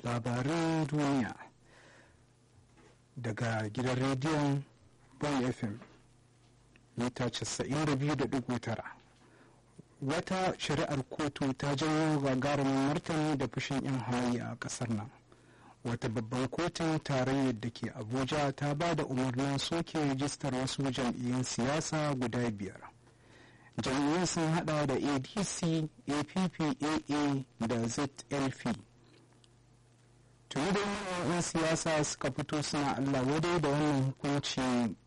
labaran duniya daga gidan rediyon bon fm mita 92.9 wata shari'ar kotu ta janyo gagarumin martani da fushin 'yan hamayya a kasar nan wata babban kotun tarayyar da ke abuja ta ba da umarnin soke rijistar wasu jam'iyyun siyasa guda biyar jam'iyyun sun hada da adc appaa da zlp tuni da yan siyasa suka fito suna allah wadai da wannan hukunci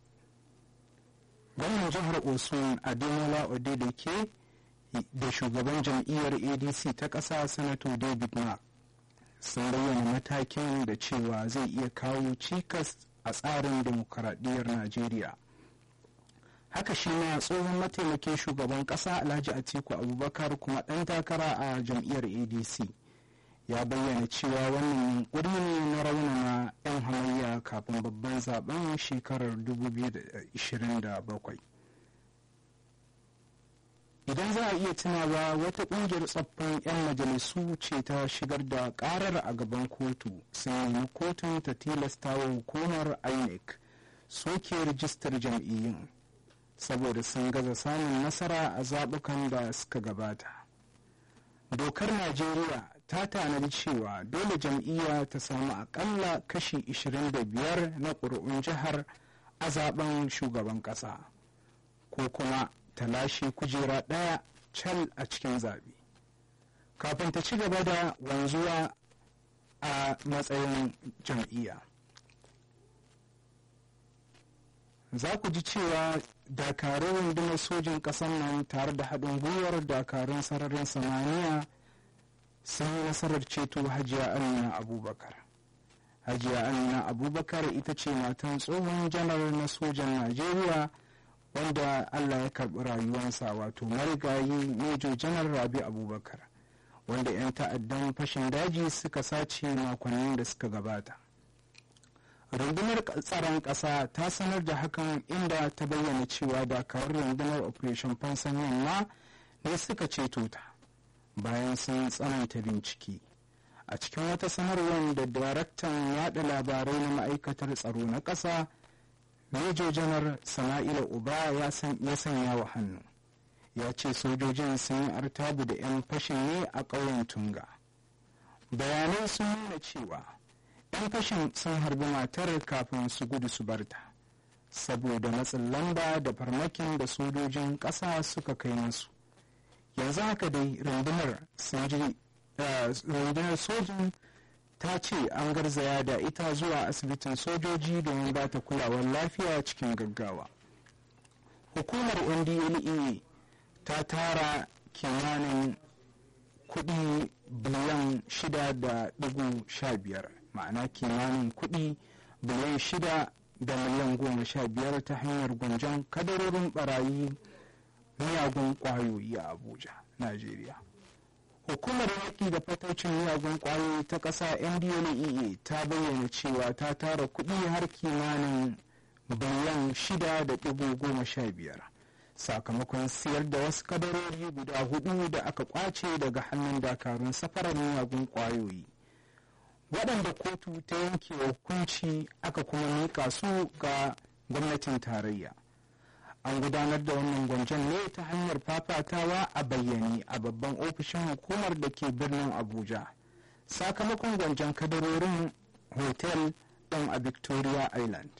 gwamnan jihar osun ademola odedeke da shugaban jam'iyyar adc ta ƙasa sanato david mark sun bayyana matakin da cewa zai iya kawo cikas a tsarin demokaradiyyar najeriya haka shi ma tsohon mataimakin shugaban ƙasa alhaji atiku abubakar kuma ɗan takara a jam'iyyar adc ya bayyana cewa wannan yunkuri ne na raunana 'yan hamayya kafin babban zaben shekarar 2027 idan za a iya tunawa wata kungiyar tsaffin 'yan majalisu ce ta shigar da karar a gaban kotu sun nemi kotun ta tilasta wa hukumar inec soke rijistar jam'iyyun saboda sun gaza samun nasara a zaɓukan da suka gabata dokar najeriya ta tanadi cewa dole jam'iyya ta samu akalla kashi 25 na ƙuri'un jihar a zaben shugaban ƙasa ko kuma ta lashe kujera ɗaya cal a cikin zaɓe kafin ta ci gaba da wanzuwa a matsayin jam'iyya za ku ji cewa dakarun rundunar sojin ƙasar nan tare da haɗin gwiwar dakarun sararin samaniya sun yi nasarar ceto hajiya amina abubakar hajiya amina abubakar ita ce matan tsohon janar na sojan najeriya wanda allah ya karɓi rayuwarsa wato marigayi mejo janar rabi abubakar wanda 'yan ta'addan fashin daji suka sace makonnin da suka gabata rundunar tsaron ƙasa ta sanar da hakan inda ta bayyana cewa dakarun rundunar operation fansan yamma ne suka ceto ta bayan sun tsananta bincike a cikin wata sanarwar da daraktan yada labarai na ma'aikatar tsaro na ƙasa Major janar Sama'ila Uba ya sanya wa hannu ya ce sojojin sun yi artabu da 'yan fashin ne a ƙauyen Tunga. Bayanai sun nuna cewa 'yan fashin sun harbi matar kafin su gudu su barta saboda matsin lamba da farmakin da sojojin ƙasa suka kai musu. Yanzu haka dai rundunar sojin ta ce an garzaya da ita zuwa asibitin sojoji domin ba ta kulawar lafiya cikin gaggawa hukumar ndle ta tara kimanin kudi biliyan shida da digo sha biyar ma'ana kimanin kudi biliyan shida da miliyan goma sha biyar ta hanyar gwanjon kadarorin barayi miyagun kwayoyi a abuja najeriya hukumar yaƙi da fataucin miyagun ƙwayoyi ta ƙasa ndlea ta bayyana cewa ta tara kuɗi har kimanin biliyan shida da ɗigo goma sha biyar sakamakon siyar da wasu kadarori guda hudu da aka kwace daga hannun dakarun safarar miyagun ƙwayoyi waɗanda kotu ta yanke hukunci aka kuma miƙa su ga gwamnatin tarayya an gudanar da wannan gwanjon ne ta hanyar fafatawa a bayyane a babban ofishin hukumar da ke birnin abuja sakamakon gwanjon kadarorin hotel ɗin a victoria island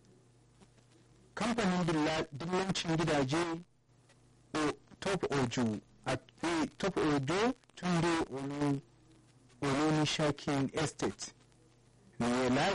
kamfanin dillancin gidaje top ojo a top ojo tunde olonishakin estate ne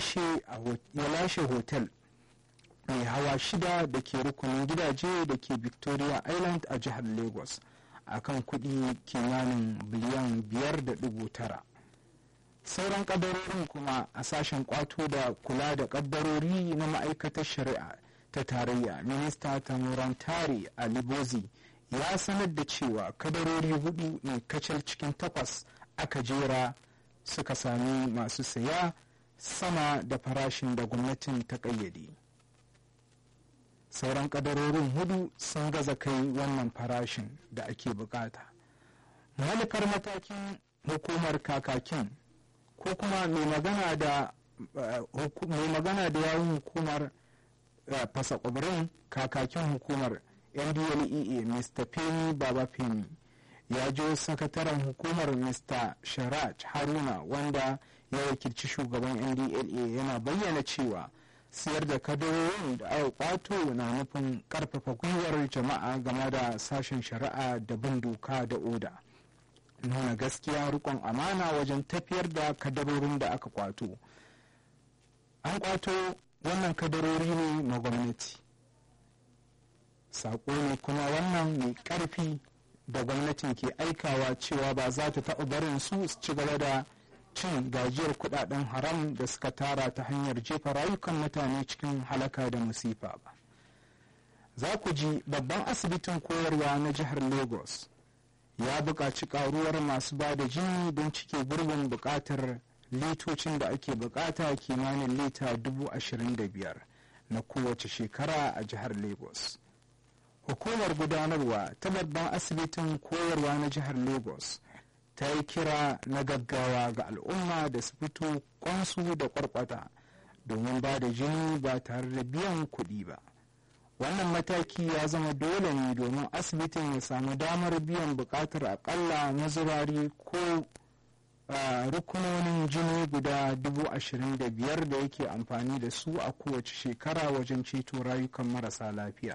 ya lashe hotel mai hawa shida da ke rukunin gidaje da ke victoria island a jihar lagos a kan kudi kimanin biliyan biyar da dubu tara sauran kadarorin kuma a sashen kwato da kula da kaddarori na ma'aikatar shari'a ta tarayya minista tamurantari alibozi ya sanar da cewa kadarori hudu ne kacal cikin takwas aka jera suka sami masu saya sama da farashin da gwamnatin ta ƙayyade. sauran kadarorin hudu sun gaza kai wannan farashin da ake bukata manufar matakin hukumar kakakin ko kuma mai magana da mai magana da yawun hukumar fasa kwabirin kakakin hukumar ndlea mr femi baba femi ya jo sakataren hukumar mr sharaj haruna wanda ya wakilci shugaban ndla yana bayyana cewa siyar da kadarorin da aka kwato na nufin karfafa gwiwar jama'a game da sashen shari'a da bin doka da oda nuna gaskiya rikon amana wajen tafiyar da kadarorin da aka kwato an kwato wannan kadarori ne na gwamnati saƙo ne kuma wannan mai ƙarfi da gwamnatin ke aikawa cewa ba za ta taɓa barin su su ci gaba da cin gajiyar kudaden haram da suka tara ta hanyar jefa rayukan mutane cikin halaka da musifa ba za ku ji babban asibitin koyarwa na jihar lagos ya buƙaci ƙaruwar masu ba da jini don cike gurbin buƙatar litocin da ake buƙata kimanin lita dubu ashirin da biyar na kowace shekara a jihar lagos hukumar gudanarwa ta babban asibitin koyarwa na jihar lagos ta yi kira na gaggawa ga al'umma da su fito kwansu da kwarkwata domin ba da jini ba tare da biyan kuɗi ba wannan mataki ya zama dole ne domin asibitin ya samu damar biyan buƙatar akalla mazurari ko rukunonin jini guda dubu ashirin da biyar da yake amfani da su a kowace shekara wajen ceto rayukan marasa lafiya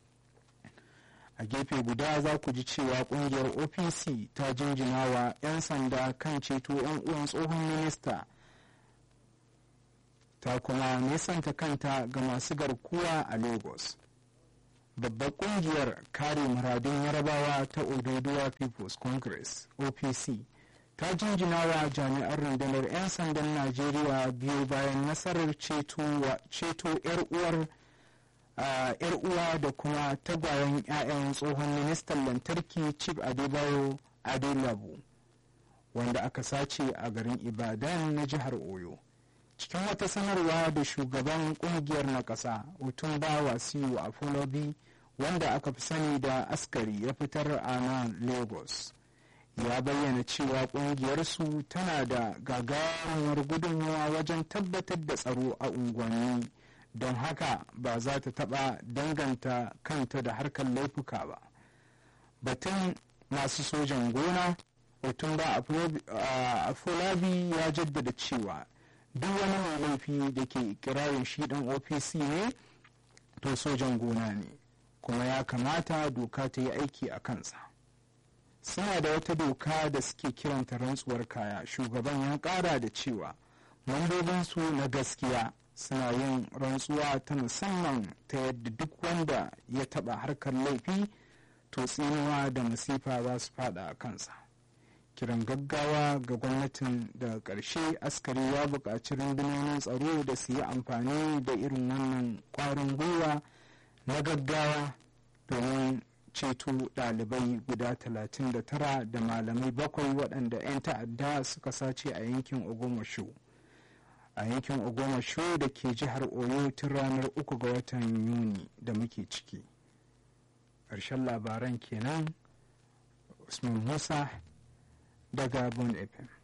a gefe guda za ku ji cewa kungiyar opc ta jinjina wa 'yan sanda kan ceto 'yan uwan tsohon minista ta kuma nesanta kanta ga masu garkuwa a lagos babbar kungiyar kare muradun yarabawa ta ododuwa people's congress opc ta jinjina wa jami'an rundunar 'yan sandan najeriya biyu bayan nasarar ceto 'yar uwar yar uwa da kuma tagwayen 'ya'yan tsohon ministan lantarki chief adebayo adelabu wanda aka sace a garin ibadan na jihar oyo cikin wata sanarwa da shugaban kungiyar na ƙasa otumba wasiu afolobi wanda aka fi sani da askari ya fitar a nan lagos ya bayyana cewa kungiyarsu tana da gagarumar gudunmawa wajen tabbatar da tsaro a unguwanni don haka ba za ta taɓa danganta kanta da harkar laifuka ba batun masu sojan gona otumba afolabi ya jaddada cewa duk wani mai laifi da ke ikirarin shi dan opc ne to sojan gona ne kuma ya kamata doka ta yi aiki a kansa suna da wata doka da suke kiranta rantsuwar kaya shugaban ya kara da cewa mambobinsu na gaskiya suna yin rantsuwa ta musamman ta yadda duk wanda ya taba harkar laifi to tsinuwa da masifa za su fada a kansa kiran gaggawa ga gwamnatin daga ƙarshe askari ya buƙaci rundunonin tsaro da su yi amfani da irin wannan ƙwarin gwiwa na gaggawa domin ceto ɗalibai guda 39 da malamai bakwai waɗanda 'yan ta'adda suka sace a yankin ogomasho a yankin ogomasho da ke jihar oyo tun ranar uku ga watan yuni da muke ciki ƙarshen labaran kenan usman musa daga bon fm